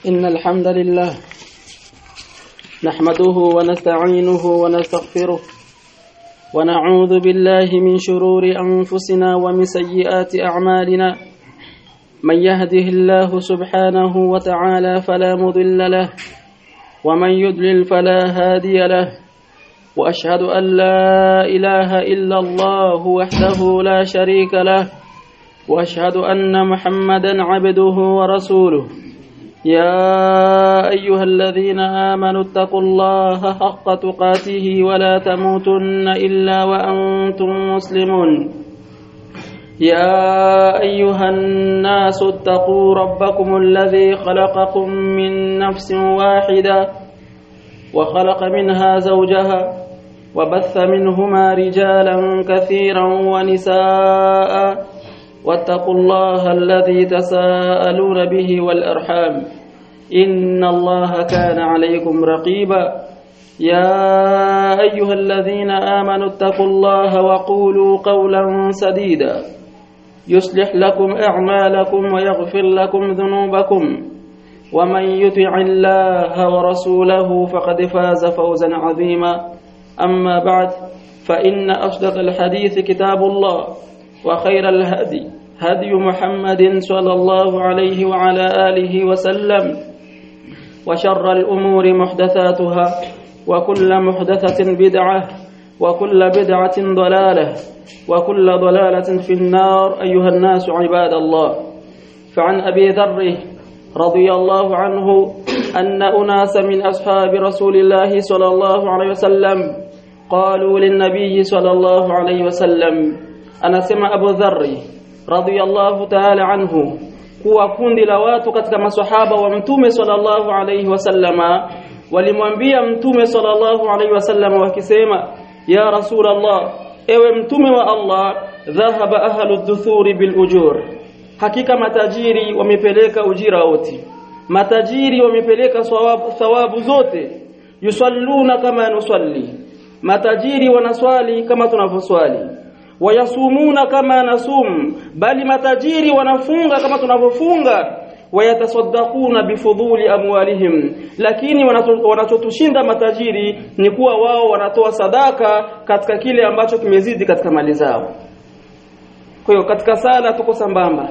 إن الحمد لله نحمده ونستعينه ونستغفره ونعوذ بالله من شرور أنفسنا ومن سيئات أعمالنا من يهده الله سبحانه وتعالى فلا مضل له ومن يضلل فلا هادي له وأشهد أن لا إله إلا الله وحده لا شريك له وأشهد أن محمدا عبده ورسوله يا أيها الذين آمنوا اتقوا الله حق تقاته ولا تموتن إلا وأنتم مسلمون يا أيها الناس اتقوا ربكم الذي خلقكم من نفس واحدة وخلق منها زوجها وبث منهما رجالا كثيرا ونساء واتقوا الله الذي تساءلون به والأرحام إن الله كان عليكم رقيبا يا أيها الذين آمنوا اتقوا الله وقولوا قولا سديدا يصلح لكم أعمالكم ويغفر لكم ذنوبكم ومن يطع الله ورسوله فقد فاز فوزا عظيما أما بعد فإن أصدق الحديث كتاب الله وخير الهدي هدي محمد صلى الله عليه وعلى آله وسلم وشر الأمور محدثاتها وكل محدثة بدعة وكل بدعة ضلالة وكل ضلالة في النار أيها الناس عباد الله فعن أبي ذر رضي الله عنه أن أناس من أصحاب رسول الله صلى الله عليه وسلم قالوا للنبي صلى الله عليه وسلم anasema Abu Dharri radhiyallahu ta'ala anhu kuwa kundi la watu katika maswahaba wa mtume sallallahu alayhi wasallama walimwambia mtume sallallahu alayhi wasallama wakisema ya rasulullah ewe mtume wa Allah dhahaba ahlu dhuthuri bil ujur hakika matajiri wamepeleka ujira wote matajiri wamepeleka thawabu, thawabu zote yusalluna kama nusalli matajiri wanaswali kama tunavyoswali wayasumuna kama nasum bali matajiri wanafunga kama tunavyofunga wayatasaddaquna bifudhuli amwalihim lakini wanachotushinda matajiri ni kuwa wao wanatoa sadaka katika kile ambacho kimezidi katika mali zao kwa hiyo katika sala tuko sambamba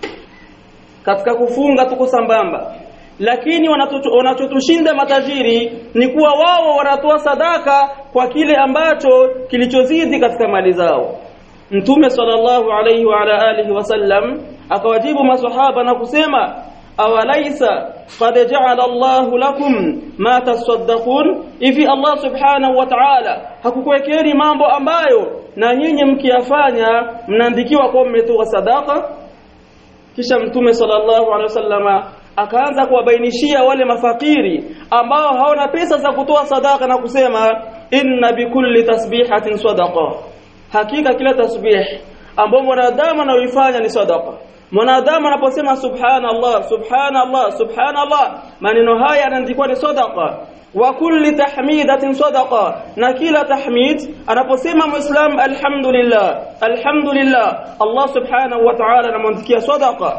katika kufunga tuko sambamba lakini wanachotushinda matajiri ni kuwa wao wanatoa sadaka kwa kile ambacho kilichozidi katika mali zao Mtume sallallahu alayhi wa ala alihi wasallam akawajibu maswahaba na kusema awalaisa qad ja'ala Allahu lakum ma tasaddaqun ifi Allah subhanahu wa ta'ala hakukuwekeni mambo ambayo na nyinyi mkiyafanya mnaandikiwa kwa mmetoa sadaka kisha Mtume sallallahu alayhi wasallama akaanza kuwabainishia wale mafakiri ambao hawana pesa za kutoa sadaka na kusema inna bikulli tasbihatin sadaqa hakika kila tasbih ambao mwanadamu anaoifanya ni sadaqa mwanadamu anaposema subhanallah subhanallah subhanallah maneno haya yanaandikwa ni sadaqa wa kulli tahmidatin sadaqa na kila tahmid anaposema muislam alhamdulillah alhamdulillah Allah subhanahu wa ta'ala anamwandikia sadaqa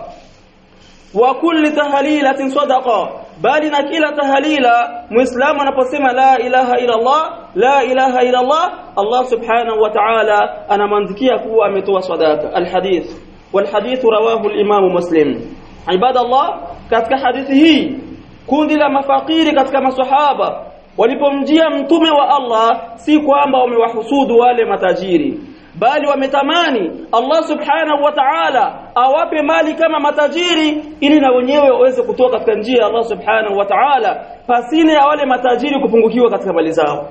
wa kulli tahlilatin sadaqa bali na kila tahlila muislamu anaposema la ilaha illa Allah la ilaha illa Allah Allah subhanahu wa ta'ala anamwandikia kuwa ametoa sadaka alhadith والحديث رواه الإمام مسلم عباد الله katika hadithi hii kundi la mafakiri katika maswahaba walipomjia mtume wa Allah si kwamba wamewahusudu wale matajiri bali wametamani Allah subhanahu wa ta'ala awape mali kama matajiri ili na wenyewe waweze kutoka katika njia ya Allah subhanahu wa ta'ala pasine ya wale matajiri kupungukiwa katika mali zao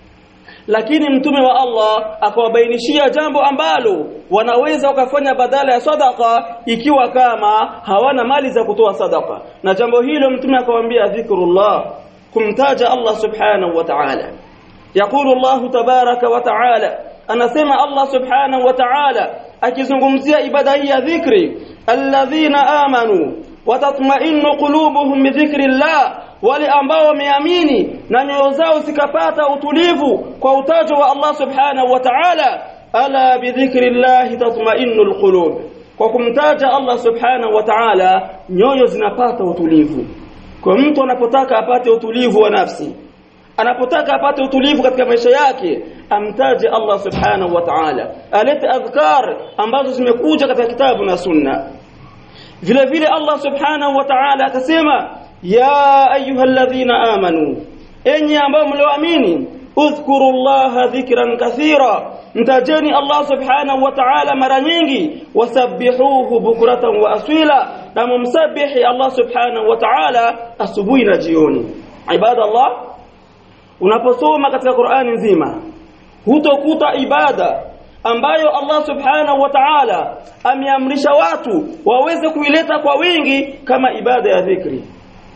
lakini mtume wa Allah akawabainishia jambo ambalo wanaweza wakafanya badala ya sadaka ikiwa kama hawana mali za kutoa sadaka na jambo hilo mtume akawaambia dhikrullah kumtaja Allah subhanahu wa ta'ala يقول الله تبارك وتعالى anasema Allah subhanahu wa ta'ala akizungumzia ibada hii ya dhikri alladhina amanu watatma'innu qulubuhum bi dhikrillah wale ambao wameamini na nyoyo zao zikapata utulivu kwa utajo wa Allah subhanahu wa ta'ala ala bi dhikrillah tatma'innul qulub kwa kumtaja Allah subhanahu wa ta'ala nyoyo zinapata utulivu kwa mtu anapotaka apate utulivu wa nafsi anapotaka apate utulivu katika maisha yake amtaje Allah subhanahu wa ta'ala alete adhkar ambazo zimekuja katika kitabu na sunna vile vile Allah subhanahu wa ta'ala akasema ya ayyuhalladhina amanu enyi ambao mlioamini udhkuru llaha dhikran kathira mtajeni Allah subhanahu wa ta'ala mara nyingi wasabbihuhu bukratan wa aswila na mumsabihi Allah subhanahu wa ta'ala asubuhi na jioni ibadallah unaposoma katika Qur'ani nzima hutokuta ibada ambayo Allah subhanahu wa ta'ala ameamrisha watu waweze kuileta kwa wingi kama ibada ya dhikri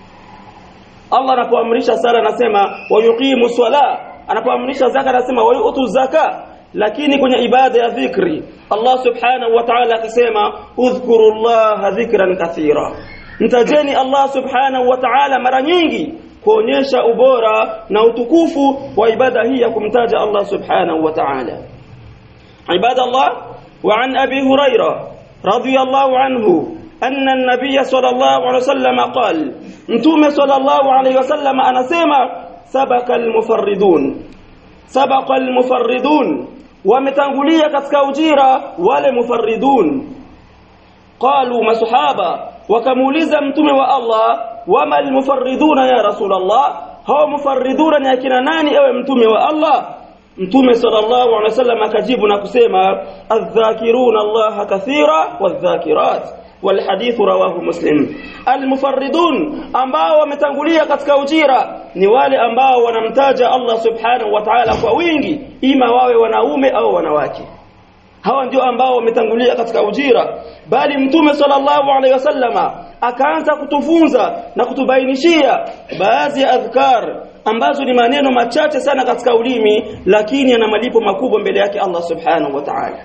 Allah anapoamrisha sala anasema wayuqimu swala anapoamrisha zaka anasema wayutu zaka lakini kwenye ibada ya dhikri Allah subhanahu wa ta'ala akisema udhkurullaha dhikran kathira mtajeni Allah subhanahu wa ta'ala mara nyingi kuonyesha ubora na utukufu wa ibada hii ya kumtaja Allah subhanahu wa ta'ala ibada Allah wa an abi huraira radiyallahu anhu أن النبي صلى الله عليه وسلم قال متوم صلى الله عليه وسلم أنا سيما سبق المفردون سبق المفردون ومتنقلية كتكوجيرا والمفردون قالوا ما صحابة وكموليزا متوم والله وما المفردون يا رسول الله هو مفردون يكنا ناني أو متوم والله mtume sallallahu alaihi wasallam akajibu na kusema adh-dhakiruna Allah kathira wadh-dhakirat والحديث رواه مسلم المفردون ambao wametangulia katika ujira ni wale ambao wanamtaja Allah subhanahu wa ta'ala kwa wingi ima wawe wanaume au wanawake hawa ndio ambao wametangulia katika ujira bali mtume sallallahu alaihi wasallama akaanza kutufunza na kutubainishia baadhi ya adhkar ambazo ni maneno machache sana katika ulimi lakini yana malipo makubwa mbele yake Allah subhanahu wa ta'ala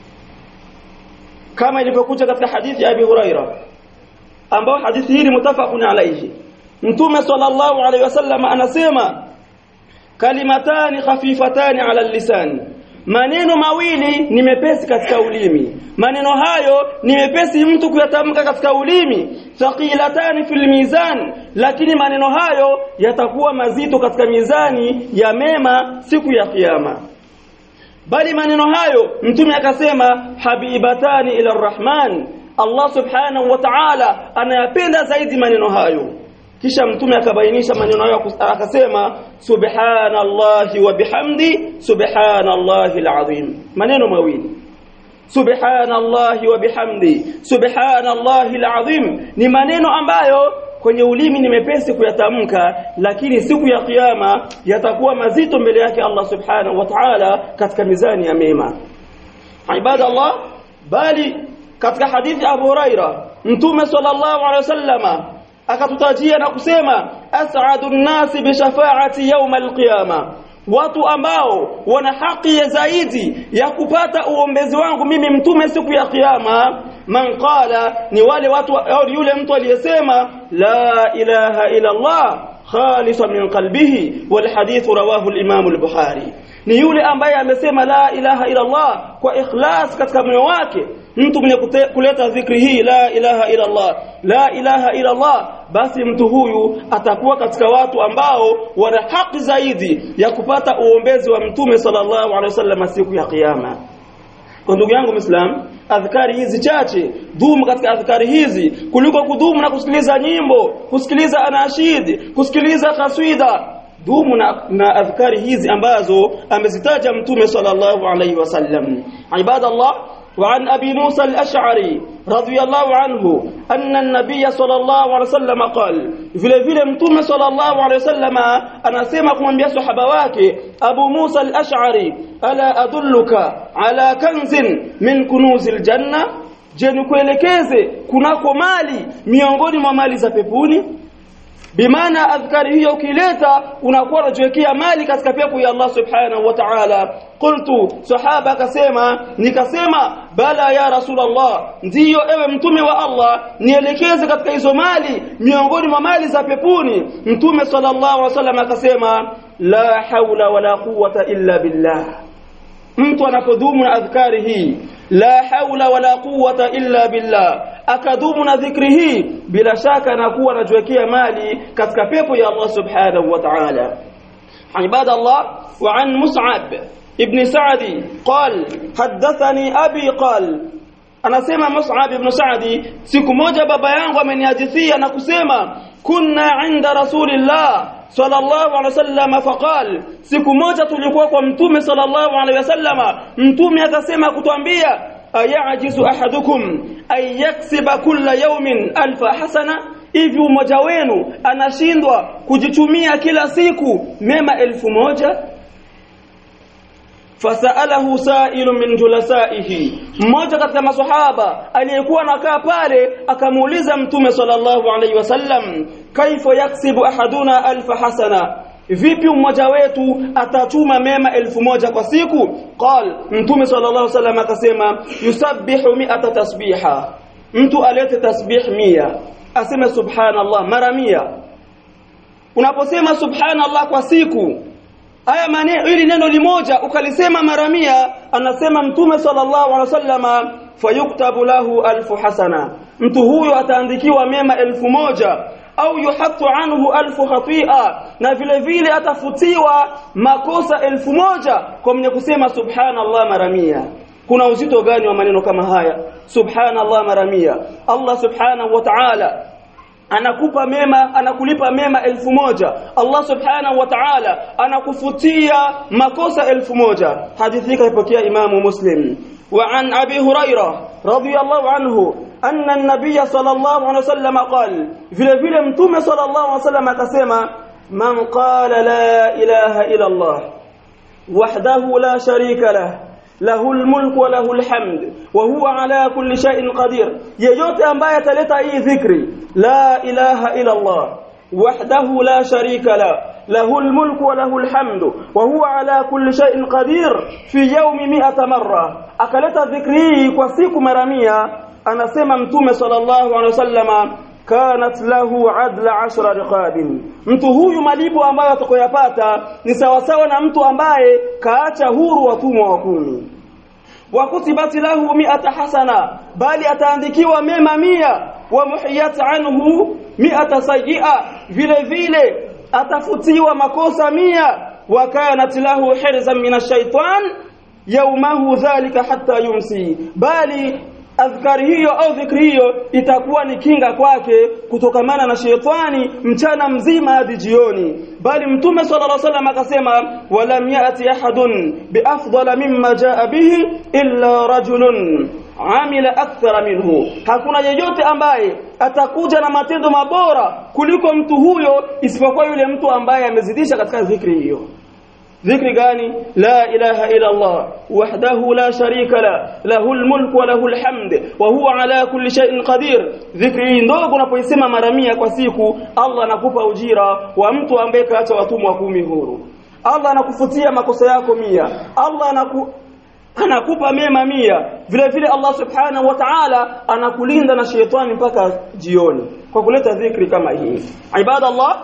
kama ilivyokuja katika hadithi ya Abi Huraira ambao hadithi hii ni mutafaqun alayhi Mtume sallallahu alayhi wasallam anasema kalimatani khafifatani ala lisan maneno mawili ni mepesi katika ulimi maneno hayo ni mepesi mtu kuyatamka katika ulimi thaqilatani fil mizan lakini maneno hayo yatakuwa mazito katika mizani ya mema siku ya kiyama bali maneno hayo mtume akasema habibatani ila arrahman Allah subhanahu wa ta'ala anayapenda zaidi maneno hayo kisha mtume akabainisha maneno hayo akasema subhanallahi wa bihamdi subhanallahi alazim maneno mawili subhanallahi wa bihamdi subhanallahi alazim ni maneno ambayo kwenye ulimi ni mepesi kuyatamka lakini siku ya kiyama yatakuwa mazito mbele yake Allah subhanahu wa ta'ala katika mizani ya mema ibada Allah bali katika hadithi Abu Huraira mtume sallallahu alaihi wasallama akatutajia na kusema as'adun nasi bi shafaati yawm alqiyama watu ambao wana haki ya zaidi ya kupata uombezi wangu mimi mtume siku ya kiyama man qala ni wale watu au yule mtu aliyesema la ilaha illa Allah khalisan min qalbihi wal hadith rawahu al-imam al-bukhari ni yule ambaye amesema la ilaha illa Allah kwa ikhlas katika moyo wake mtu mwenye kuleta dhikri hii la ilaha illa Allah la ilaha illa Allah basi mtu huyu atakuwa katika watu ambao wana haki zaidi ya kupata uombezi wa mtume sallallahu alaihi wasallam siku ya kiyama kwa ndugu yangu Muislam adhkari hizi chache dumu katika adhkari hizi kuliko kudumu na kusikiliza nyimbo kusikiliza anashid kusikiliza kaswida dumu na, na adhkari hizi ambazo amezitaja mtume sallallahu alaihi wasallam ibadallah وعن أبي موسى الأشعري رضي الله عنه أن النبي صلى الله عليه وسلم قال vile vile mtume sallallahu alaihi wasallam anasema kumwambia sahaba wake Abu Musa al-Ash'ari ala adulluka ala kanzin min kunuzil janna je nikuelekeze kunako mali miongoni mwa mali za peponi bimaana adhkari hiyo ukileta unakuwa unajiwekea mali katika pepo ya Allah subhanahu wa ta'ala qultu sahaba akasema nikasema bala ya rasulullah ndiyo ewe mtume wa Allah nielekeze katika hizo mali miongoni mwa mali za peponi mtume sallallahu alaihi wasallam akasema la haula wala quwwata illa billah mtu anapodumu na adhkari hii la haula wala quwwata illa billah akadumu na dhikri hii bila shaka anakuwa anajiwekea mali katika pepo ya Allah subhanahu wa ta'ala عباد الله وعن مصعب ابن سعد قال حدثني أبي قال anasema Mus'ab ibn Sa'di siku moja baba yangu amenihadithia na kusema kunna inda rasulillah sallallahu alaihi wasallam faqal siku moja tulikuwa kwa mtume sallallahu alaihi wasallam mtume akasema kutuambia ayajizu ahadukum ay yaksiba kulla yawmin alfa hasana hivi mmoja wenu anashindwa kujitumia kila siku mema elfu moja fasalahu sa'ilu min julasaihi mmoja katika maswahaba aliyekuwa anakaa pale akamuuliza mtume sallallahu alaihi wasallam kaifa yaksibu ahaduna alfa hasana vipi mmoja wetu atatuma mema elfu moja kwa siku qal mtume sallallahu alaihi wasallam akasema yusabbihu mi'ata tasbiha mtu alete tasbih mia aseme subhanallah mara mia unaposema subhanallah kwa siku haya maneno ili neno limoja ukalisema mara mia anasema mtume sallallahu alaihi wasallama fayuktabu lahu alfu hasana mtu huyo ataandikiwa mema elfu moja au yuhatu anhu alfu khatia na vile vile atafutiwa makosa elfu moja kwa mwenye kusema subhanallah mara mia kuna uzito gani wa maneno kama haya subhanallah mara mia Allah subhanahu wa ta'ala anakupa mema anakulipa mema elfu moja Allah subhanahu wa ta'ala anakufutia makosa elfu moja hadithi kaipokea imamu muslim وعن أبي هريرة رضي الله عنه أن النبي صلى الله عليه وسلم قال vile vile mtume صلى الله عليه وسلم akasema man qala la ilaha illa Allah wahdahu la sharika lahu له الملك وله الحمد وهو على كل شيء قدير yeyote ambaye ataleta hii dhikri la ilaha illa Allah wahdahu la sharika la له الملك وله الحمد وهو على كل شيء قدير في يوم 100 مرة akaleta dhikri hii kwa siku mara 100 anasema mtume sallallahu alaihi wasallama kanat lahu adla ashra riqabin mtu huyu malipo ambayo atakoyapata ni sawasawa na mtu ambaye kaacha huru watumwa wa kumi wakutibati lahu mi'ata hasana bali ataandikiwa mema mia wa muhiyat anhu mi'ata sayyi'a vile vile atafutiwa makosa mia wa kanat lahu hirzan min ash-shaytan yawmahu dhalika hatta yumsi bali adhkari hiyo au dhikri hiyo itakuwa ni kinga kwake kutokamana na shetani mchana mzima hadi jioni bali mtume sallallahu alaihi wasallam akasema walam yati ahadun biafdala mimma jaa bihi illa rajulun amila akthara minhu hakuna yeyote ambaye atakuja na matendo mabora kuliko mtu huyo isipokuwa yule mtu ambaye amezidisha katika dhikri hiyo ذكر gani لا إله إلا الله وحده لا شريك له له الملك وله الحمد وهو على كل شيء قدير ذكر ndogo unapoisema mara 100 kwa siku Allah anakupa ujira wa mtu ambaye kaacha watumwa kumi huru Allah anakufutia makosa yako mia Allah anaku anakupa mema mia vile vile Allah subhanahu wa ta'ala anakulinda na shetani mpaka jioni kwa kuleta dhikri kama hii ibadallah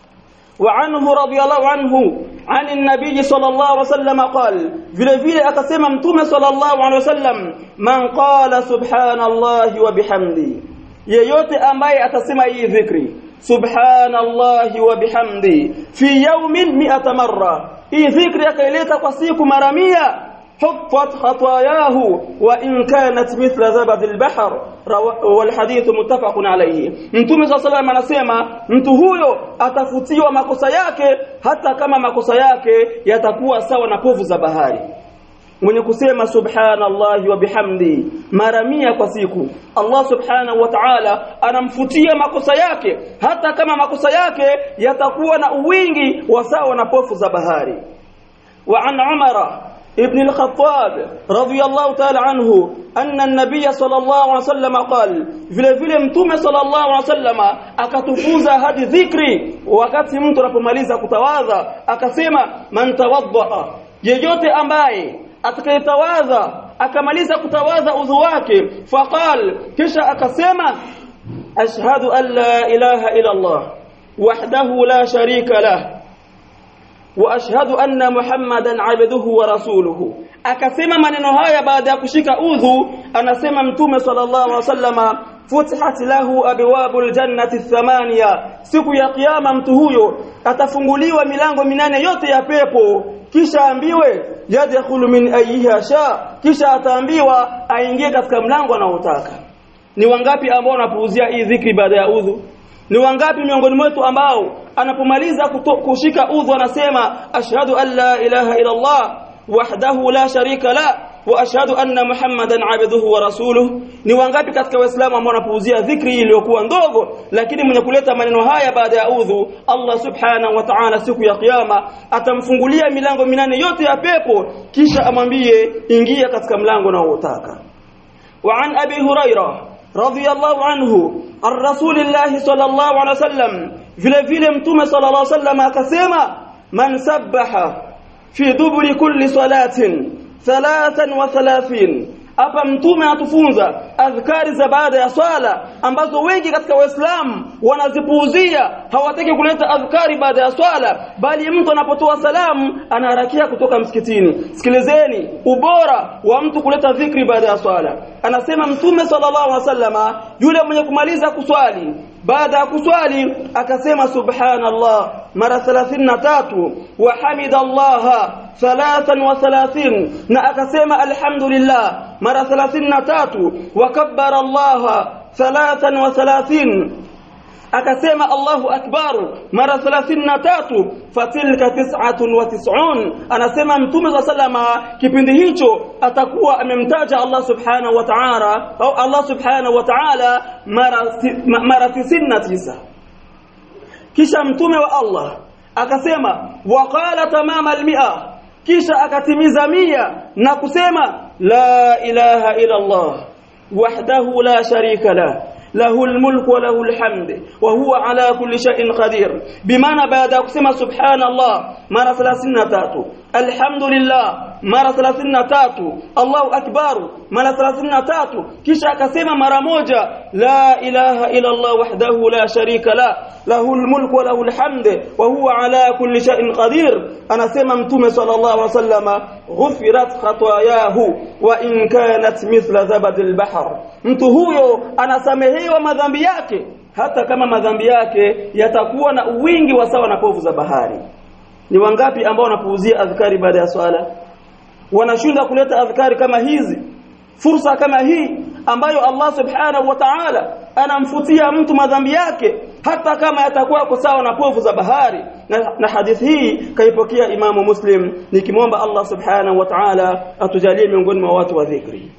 وعنه رضي الله عنه عن النبي صلى الله عليه وسلم قال vile vile akasema mtume sallallahu alaihi wasallam man qala subhanallahi wa bihamdi yeyote ambaye atasema hii dhikri subhanallahi wa bihamdi fi yawmin 100 marra hii dhikri akaileta kwa siku mara 100 حفت خطاياه وإن كانت مثل زبد البحر والحديث متفق عليه mtume صلى الله عليه anasema mtu huyo atafutiwa makosa yake hata kama makosa yake yatakuwa sawa na povu za bahari mwenye kusema subhanallahi wa bihamdi mara mia kwa siku Allah subhanahu wa ta'ala anamfutia makosa yake hata kama makosa yake yatakuwa na uwingi wa sawa na pofu za bahari wa an umara ابن الخطاب رضي الله تعالى عنه أن النبي صلى الله عليه وسلم قال vile vile mtume sallallahu alaihi wasallam akatufunza hadi dhikri wakati mtu anapomaliza kutawadha akasema man tawadda yeyote ambaye atakayetawadha akamaliza kutawadha udhu wake faqal kisha akasema ashhadu an la ilaha illa Allah wahdahu la sharika lahu واشهد ان محمدا عبده ورسوله akasema maneno haya baada ya kushika udhu anasema mtume sallallahu alaihi wasallama futihat lahu abwabul jannati thamania siku ya kiyama mtu huyo atafunguliwa milango minane yote ya pepo kisha ambiwe yadkhulu min ayyiha sha kisha ataambiwa aingie katika mlango anaotaka ni wangapi ambao wanapuuzia hii dhikri baada ya udhu ni wangapi miongoni mwetu ambao anapomaliza kushika udhu anasema ashhadu an la ilaha illa Allah wahdahu la sharika la wa ashhadu anna muhammadan abduhu wa rasuluhu ni wangapi katika waislamu ambao wanapuuzia dhikri iliyokuwa ndogo lakini mwenye kuleta maneno haya baada ya udhu Allah subhanahu wa ta'ala siku ya kiyama atamfungulia milango minane yote ya pepo kisha amwambie ingia katika mlango unaotaka wa an abi hurairah radiyallahu anhu an rasulillahi sallallahu alaihi wasallam vile vile mtume sallallahu alaihi wasallam akasema man sabbaha fi duburi kulli salatin thalathan wa thalathin hapa mtume atufunza adhkari za baada ya swala ambazo wengi katika waislamu wanazipuuzia hawataki kuleta adhkari baada ya swala bali mtu anapotoa salamu anaharakia kutoka msikitini sikilizeni ubora wa mtu kuleta dhikri baada ya swala anasema mtume sallallahu alaihi wasallama yule mwenye kumaliza kuswali baada ya kuswali akasema subhanallah mara 33 wa hamidallah 33 na akasema alhamdulillah mara 33 wa kabbara Allah 33 akasema Allahu akbar mara 33 fatilka 99 anasema mtume wa sallama kipindi hicho atakuwa amemtaja Allah subhanahu wa ta'ala au Allah subhanahu wa ta'ala mara mara 99 kisha mtume wa Allah akasema waqala tamama almi'a kisha akatimiza mia na kusema la ilaha illa Allah wahdahu la sharika la له الملك وله الحمد وهو على كل شيء قدير بمعنى بعد kusema سبحان الله mara 33 الحمد لله mara 33 Allahu akbar mara 33 kisha akasema mara moja la ilaha illa Allah wahdahu la sharika la lahu almulku wa lahu alhamd wa huwa ala kulli shay'in qadir anasema mtume sallallahu alaihi wasallama ghufirat khatayahu wa in kanat mithla zabad albahr mtu huyo anasamehewa madhambi yake hata kama madhambi yake yatakuwa na wingi wa sawa na povu za bahari ni wangapi ambao wanapuuzia adhkari baada ya swala wanashinda kuleta adhkari kama hizi fursa kama hii ambayo Allah subhanahu wa ta'ala anamfutia mtu madhambi yake hata kama yatakuwa kwa sawa na povu za bahari na, na hadithi hii kaipokea Imamu Muslim nikimwomba Allah subhanahu wa ta'ala atujalie miongoni mwa watu wa dhikri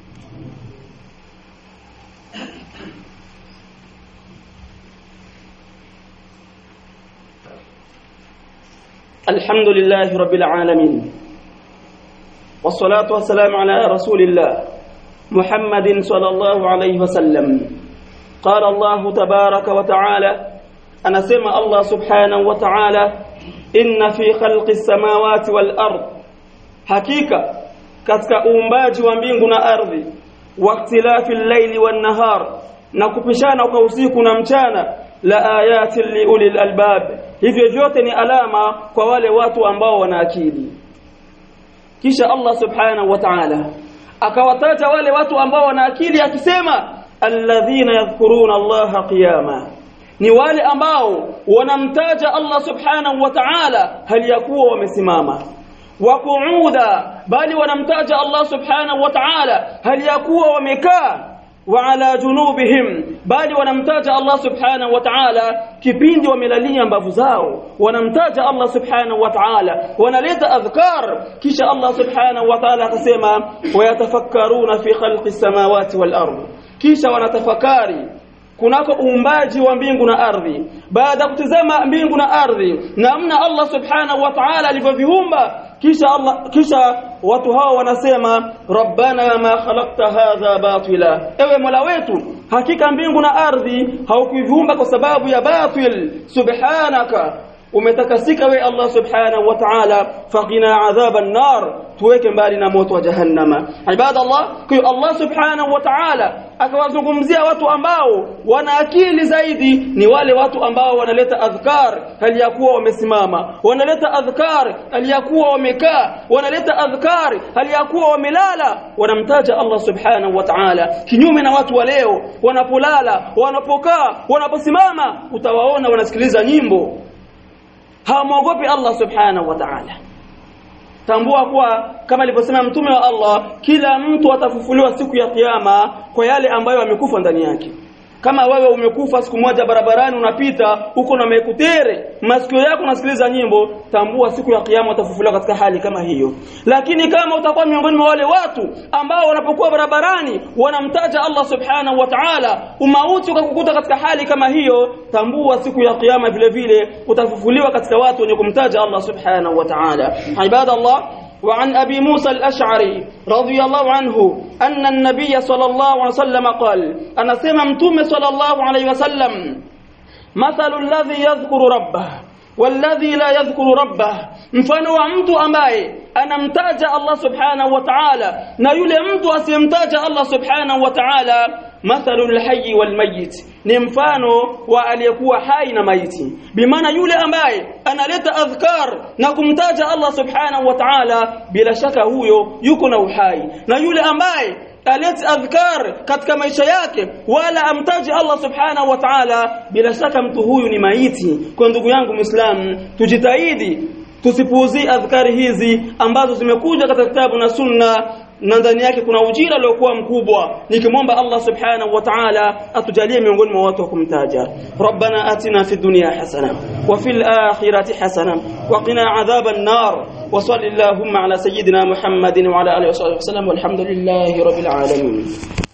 الحمد لله رب العالمين والصلاة والسلام على رسول الله محمد صلى الله عليه وسلم قال الله تبارك وتعالى أنا سمع الله سبحانه وتعالى إن في خلق السماوات والأرض حقيقة katika uumbaji wa mbingu na ardhi waktilafi llaili wannahar na kupishana kwa usiku na mchana la ayatin liulil albab hivyo vyote ni alama kwa wale watu ambao wana akili kisha Allah subhanahu wa ta'ala akawataja wale watu ambao wana akili akisema alladhina yadhkuruna Allah qiyama ni wale ambao wanamtaja Allah subhanahu wa ta'ala hali yakuwa wamesimama wa qu'uda bali wanamtaja Allah subhanahu wa ta'ala hali yakuwa wamekaa wa ala junubihim bali wanamtaja Allah subhanahu wa ta'ala kipindi wamelalia mbavu zao wanamtaja Allah subhanahu wa ta'ala wanaleta adhkar kisha Allah subhanahu wa ta'ala akasema wayatafakkaruna fi khalqi samawati wal ardh kisha wanatafakari kunako uumbaji wa mbingu na ardhi baada ya kutizama mbingu na ardhi namna Allah subhanahu wa ta'ala alivyoviumba kisha Allah kisha watu hao wanasema rabbana ma khalaqta hadha batila ewe mola wetu hakika mbingu na ardhi haukuviumba kwa sababu ya batil subhanaka umetakasika we Allah subhanahu wa ta'ala faqina adhaban nar tuweke mbali na moto wa jahannama ibadallah kwa Allah subhanahu wa ta'ala akawazungumzia watu ambao wana akili zaidi ni wale watu ambao wanaleta adhkar hali ya kuwa wamesimama wanaleta adhkar hali ya kuwa wamekaa wanaleta adhkar hali ya kuwa wamelala wanamtaja Allah subhanahu wa ta'ala kinyume na watu wa leo wanapolala wanapokaa wanaposimama utawaona wanasikiliza nyimbo hawamwogopi Allah subhanahu wa ta'ala tambua kuwa kama alivyosema mtume wa Allah kila mtu atafufuliwa siku ya kiyama kwa yale ambayo amekufa ndani yake kama wewe umekufa siku moja barabarani unapita uko na mekutere masikio yako unasikiliza nyimbo tambua siku ya kiyama utafufuliwa katika hali kama hiyo lakini kama utakuwa miongoni mwa wale watu ambao wanapokuwa barabarani wanamtaja Allah subhanahu wa ta'ala umauti ukakukuta katika hali kama hiyo tambua siku ya kiyama vile vile utafufuliwa katika watu wenye kumtaja Allah subhanahu wa ta'ala ibadallah وعن أبي موسى الأشعري رضي الله عنه أن النبي صلى الله عليه وسلم قال أنا سممتم صلى الله عليه وسلم مثل الذي يذكر ربه والذي لا يذكر ربه mfano wa mtu ambaye anamtaja Allah subhanahu wa ta'ala na yule mtu asiyemtaja Allah subhanahu wa ta'ala mathalul hayy wal mayyit ni mfano wa aliyekuwa hai na maiti bimaana yule ambaye analeta adhkar na kumtaja Allah subhanahu wa ta'ala bila shaka huyo yuko na uhai na yule ambaye alete adhkar katika maisha yake wala amtaji Allah subhanahu wa ta'ala bila shaka mtu huyu ni maiti kwa ndugu yangu muislam tujitahidi tusipuuzie adhkari hizi ambazo zimekuja katika kitabu na sunna na ndani yake kuna ujira uliokuwa mkubwa nikimwomba Allah subhanahu wa ta'ala atujalie miongoni mwa watu wa kumtaja rabbana atina fid dunya hasana wa fil akhirati hasana wa qina adhaban nar wa sallallahu ala sayyidina muhammadin wa ala alihi wa sahbihi wa sallam walhamdulillahi rabbil alamin